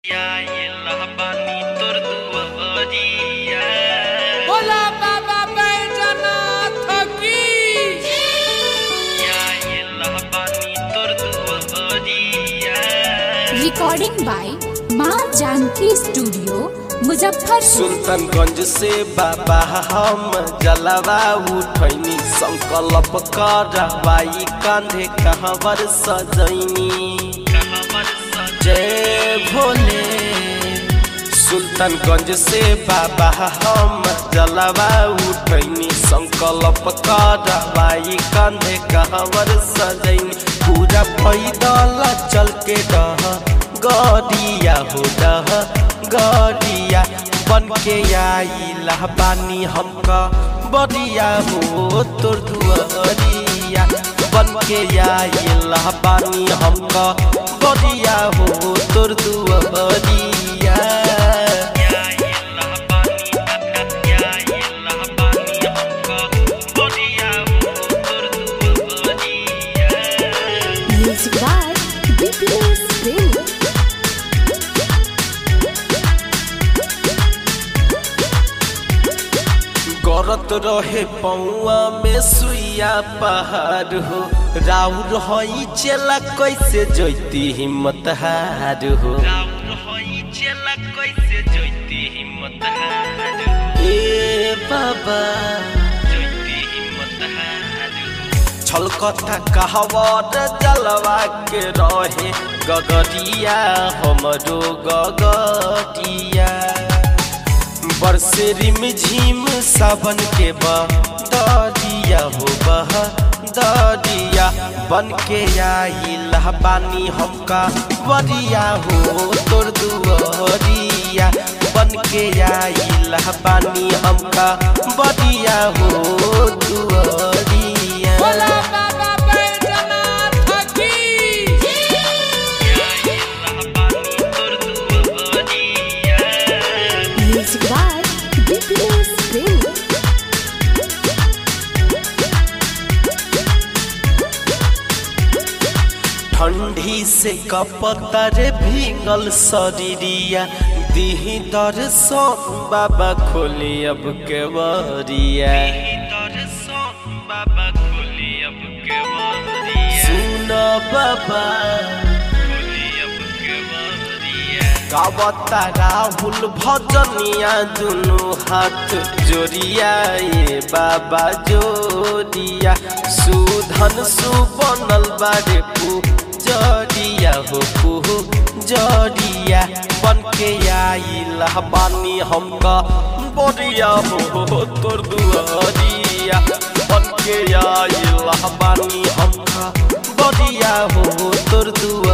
भोला बाबा बैजनाथ की recording by माँ जानकी स्टूडियो मुजफ्फरपुर सुल्तानगंज से बाबा हम जलवा उठैनी संकल्प करवाई कांधे कहवर सजैनी जय भोले सुल्तानगंज से बाबा हम जलवा उठैनी संकल्प करवाई कांधे कहवर सजैनी पूरा पैदल चल के डह गड़िया हो डह गड़िया बन के आइला बानी हमका बड़िया हो तोर दुआरिया बन के आइला बानी हमका बड़िया हो तोर दुआरिया म्यूजिक बाय बीपीएस प्रेमी गरत रहे पौआ में सुइया पहाड़ हो राउर हई चेला कैसे जैती हिम्मत हार हो ए बाबा छलकता कहवर जलवा के रहे गगरिया हमरो गगरिया बरसे रिम झिम सावन के बदरिया हो बह दरिया बन के आइल बानी हमका बरिया हो तोर दुआरिया बन के आइल बानी हमका बरिया हो दुआरिया भोला बाबा बैजनाथ की म्यूजिक बाय बीपीएस प्रेमी ठंडी से कपतर भींगल शरीरिया दीही दर्शन बाबा खोली अब के बरिया सुन बाबा गावता राहुल भजनिया दुनु हाथ जोड़िया ये बाबा जोड़िया सुधन सुबनल बारे पू जड़िया हो पू जड़िया बन के आइल बानी हमका बड़िया हो तोर दुआरिया बन के आइल बानी हमका बड़िया हो तोर दुआ